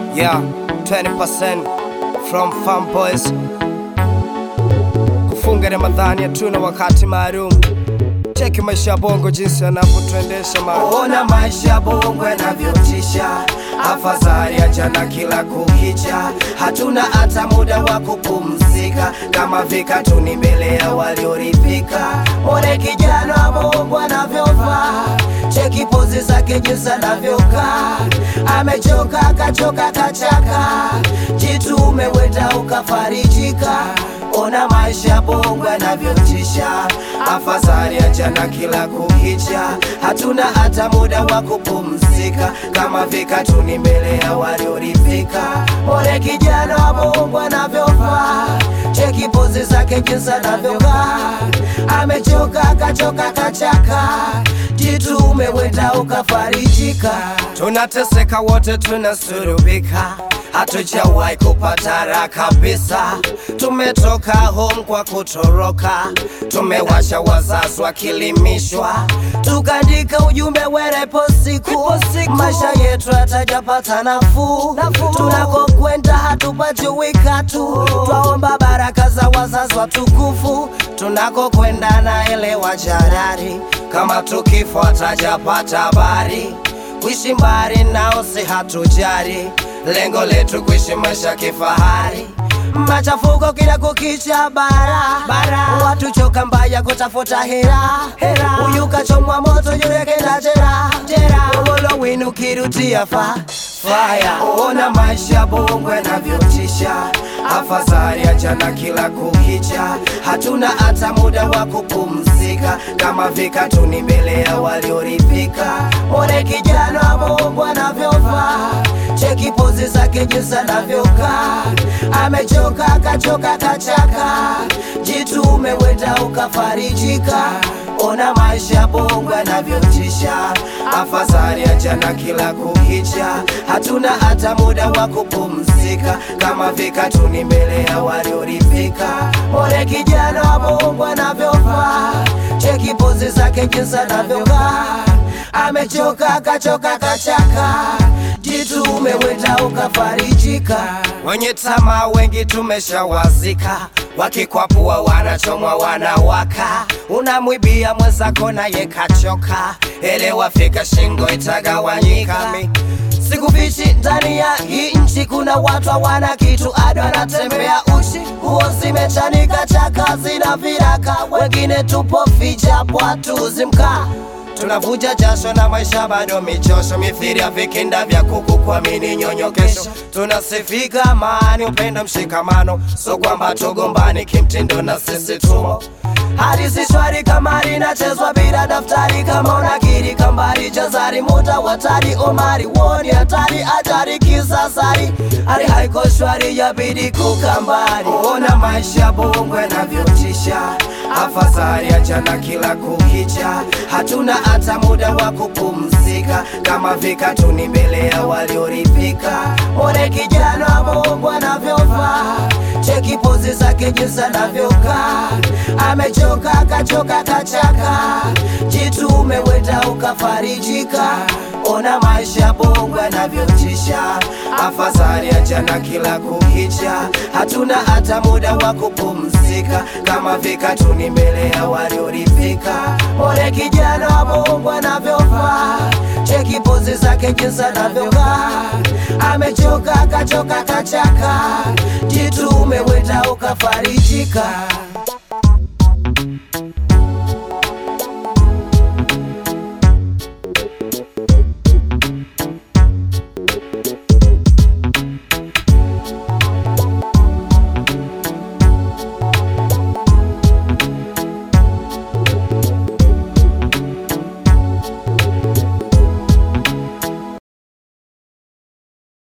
Yeah, 20% from Farm Boys. Kufunga Ramadhani hatuna wakati maalum. Cheki maisha ya bongo jinsi yanavyotuendesha ma Ona maisha ya bongo yanavyotisha, afadhali achana kila kukicha, hatuna hata muda wa kupumzika, kama vikatuni mbele ya walioridhika. Mwone kijana wa bongo anavyovaa, cheki pozi zake jinsi anavyokaa, amechoka akachoka kachaka, jitume wenda ukafarijika. Ona maisha ya bongo yanavyotisha, afadhali achana kila kukicha, hatuna hata muda wa kupumzika, kama vikatuni mbele ya walioridhika. Mwone kijana wa bongo anavyovaa, cheki pozi zake jinsi anavyokaa, amechoka akachoka kachaka, jitume wenda ukafarijika. tunateseka wote, tunasurubika, hatujawahi kupata raha kabisa. Tumetoka home kwa kutoroka, tumewasha wazazi wakilimishwa, tukaandika ujumbe werepo siku, maisha yetu hatajapata nafuu, tunakokwenda hatupajui tu, twaomba baraka za wazazi watukufu, tunakokwenda naelewa jarari, kama tukifo hatajapata habari, kuishi mbali nao si hatujari, lengo letu kuishi maisha kifahari. machafuko kila kukicha bara, bara. watu choka mbaya kutafuta hera, hera. huyu kachomwa moto yule kenda jera, jera. Ugolo winu kirutia fa faya, ona maisha ya bongo yanavyotisha, Afadhali achana kila kukicha, hatuna hata muda wa kupumzika, kama vikatuni mbele ya walioridhika. mwone kijana wa bongo anavyovaa, cheki pozi zake jinsi anavyokaa, amechoka akachoka kachaka, jitume wenda ukafarijika. Ona maisha ya bongo yanavyotisha, Afadhali achana kila kukicha, hatuna hata muda wa kupumzika, kama vikatuni mbele ya walioridhika. mwone kijana wa bongo anavyovaa, cheki pozi zake jinsi anavyokaa, amechoka akachoka kachaka, jitume wenda ukafarijika. Wenye tamaa wengi tumeshawazika, wakikwapua wanachomwa wanawaka, unamwibia mwenzako naye kachoka, elewa fika shingo itagawanyika. Mi- Sikufichi ndani ya hii nchi kuna watu hawana kitu, ado anatembea uchi, nguo zimechanika, chaka zina viraka, wengine tupo ficha bwatu zimkaa Tunavuja jasho na maisha bado michosho, mithiri ya vikinda vya kuku kuamini nyonyo kesho. Tunasifika amani, upendo, mshikamano, so kwamba tugombani kimtindo na sisi tumo hadi si shwari kama linachezwa bila daftari, kama unakiri kambari jazari muta watari omari woni hatari ajari kisasari hali haiko shwari yabidi kukambari Ona maisha ya bongo yanavyotisha, afadhali achana kila kukicha, hatuna hata muda wa kupumzika, kama vikatuni mbele ya walioridhika. Mwone kijana wa bongo anavyovaa, cheki pozi zake jinsi anavyokaa, amechoka akachoka kachaka, jitume wenda ukafarijika. Ona maisha ya bongo yanavyotisha, Afadhali achana kila kukicha, hatuna hata muda wa kupumzika, kama vikatuni mbele ya walioridhika. mwone kijana wa bongo anavyovaa, cheki pozi zake jinsi anavyokaa, amechoka akachoka kachaka, jitume wenda ukafarijika.